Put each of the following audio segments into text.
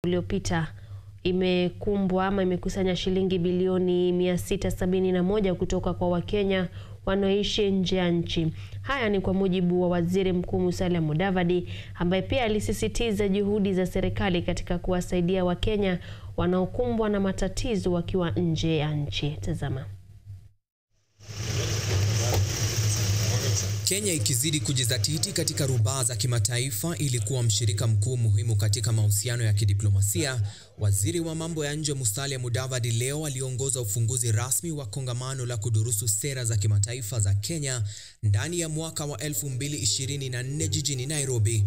uliopita imekumbwa ama imekusanya shilingi bilioni 671 kutoka kwa Wakenya wanaoishi nje ya nchi. Haya ni kwa mujibu wa Waziri Mkuu Musalia Mudavadi ambaye pia alisisitiza juhudi za serikali katika kuwasaidia Wakenya wanaokumbwa na matatizo wakiwa nje ya nchi. Tazama. Kenya ikizidi kujizatiti katika rubaa za kimataifa ili kuwa mshirika mkuu muhimu katika mahusiano ya kidiplomasia. Waziri wa mambo ya nje Musalia Mudavadi leo aliongoza ufunguzi rasmi wa kongamano la kudurusu sera za kimataifa za Kenya ndani ya mwaka wa 2024 jijini Nairobi.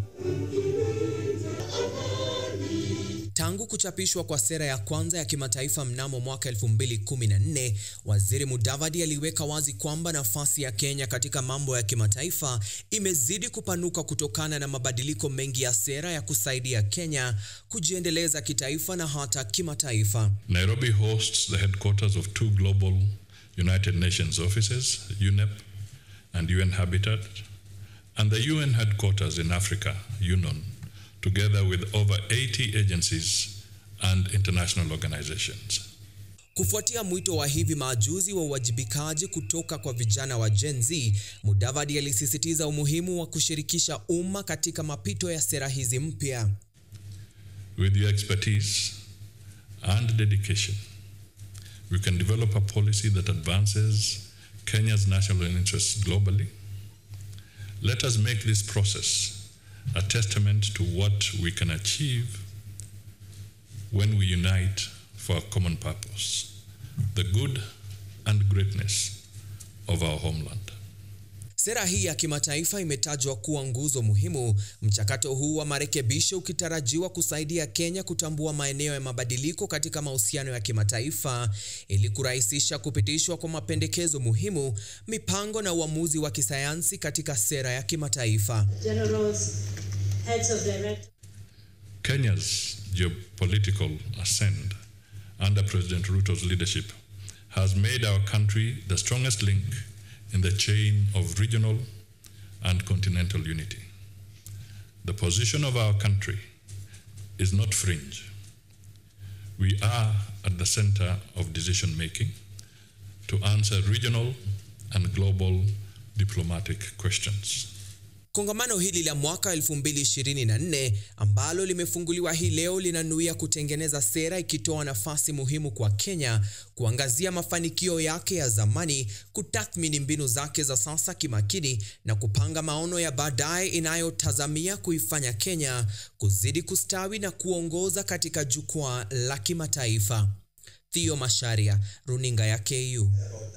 Tangu kuchapishwa kwa sera ya kwanza ya kimataifa mnamo mwaka 2014, Waziri Mudavadi aliweka wazi kwamba nafasi ya Kenya katika mambo ya kimataifa imezidi kupanuka kutokana na mabadiliko mengi ya sera ya kusaidia Kenya kujiendeleza kitaifa na hata kimataifa. Nairobi hosts the headquarters of two global United Nations offices, UNEP and UN Habitat, and the UN headquarters in Africa, UNON, together with over 80 agencies and international organizations. Kufuatia mwito wa hivi majuzi wa uwajibikaji kutoka kwa vijana wa Gen Z, Mudavadi alisisitiza umuhimu wa kushirikisha umma katika mapito ya sera hizi mpya. With your expertise and dedication, we can develop a policy that advances Kenya's national interests globally. Let us make this process a testament to what we can achieve when we unite for a common purpose, the good and greatness of our homeland. Sera hii ya kimataifa imetajwa kuwa nguzo muhimu, mchakato huu wa marekebisho ukitarajiwa kusaidia Kenya kutambua maeneo ya mabadiliko katika mahusiano ya kimataifa ili kurahisisha kupitishwa kwa mapendekezo muhimu, mipango na uamuzi wa kisayansi katika sera ya kimataifa. Generals, heads of direct Kenya's geopolitical ascent under President Ruto's leadership has made our country the strongest link in the chain of regional and continental unity. The position of our country is not fringe. We are at the center of decision making to answer regional and global diplomatic questions. Kongamano hili la mwaka 2024 ambalo limefunguliwa hii leo linanuia kutengeneza sera ikitoa nafasi muhimu kwa Kenya kuangazia mafanikio yake ya zamani, kutathmini mbinu zake za sasa kimakini na kupanga maono ya baadaye inayotazamia kuifanya Kenya kuzidi kustawi na kuongoza katika jukwaa la kimataifa. Theo Masharia, Runinga ya KU.